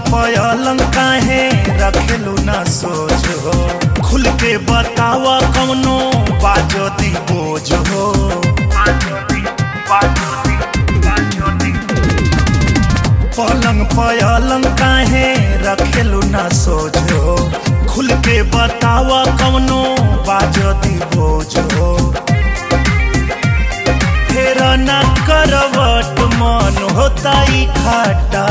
पलंग काहे रखेलू ना सोच हो खुल के बतावा कौनो बाजो दी बोझ हो पलंग पलंग काहे रखेलू ना सोच हो खुल के बतावा कौनो बाजो दी बोझ हो फेर ना करवट मन होता ही खाटा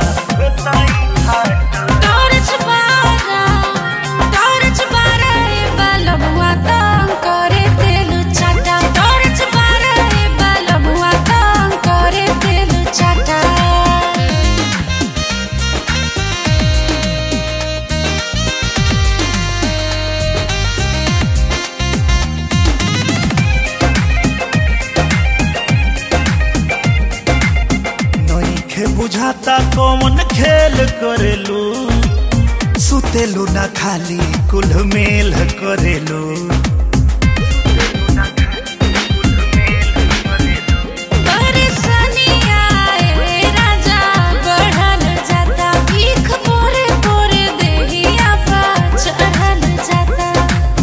टॉर्च बारा टॉर्च बारा ए बलबुआ तंग करे तेल चाटा टॉर्च बारा ए बलबुआ तंग करे तेल चाटा नइखे बुझाता कौन खेल करेलू सुतेलू ना खाली कुल मेल करेलू परेशानी आए राजा बढ़ल जाता भीख पोरे पोरे देहिया पा चढ़ल जाता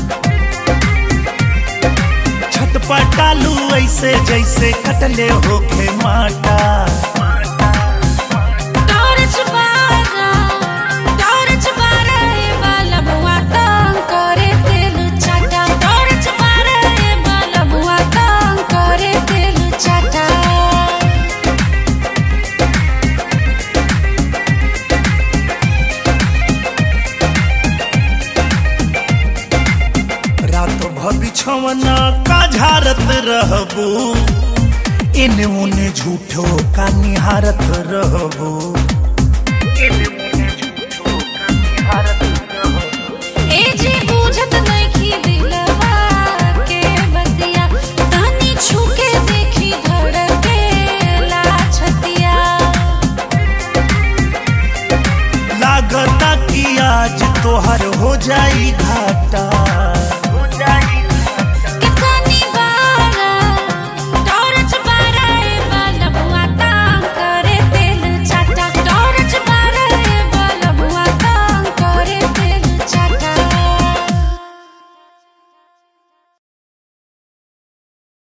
छटपटालू ऐसे जैसे कटले होखे माटा टॉर्च बारा टॉर्च बारा ए बलबुआ तंग करे तेल चाटा टॉर्च बारा ए बलबुआ तंग करे तेल चाटा रात भबिछवना का झारत रहबू इने उने झूठो का निहारत रहबू ए जे बुझत नइखी दिलवा के बतिया तनी छुके देखी धड़के ला छतिया लागता कि आज तोहर हो जाई घाटा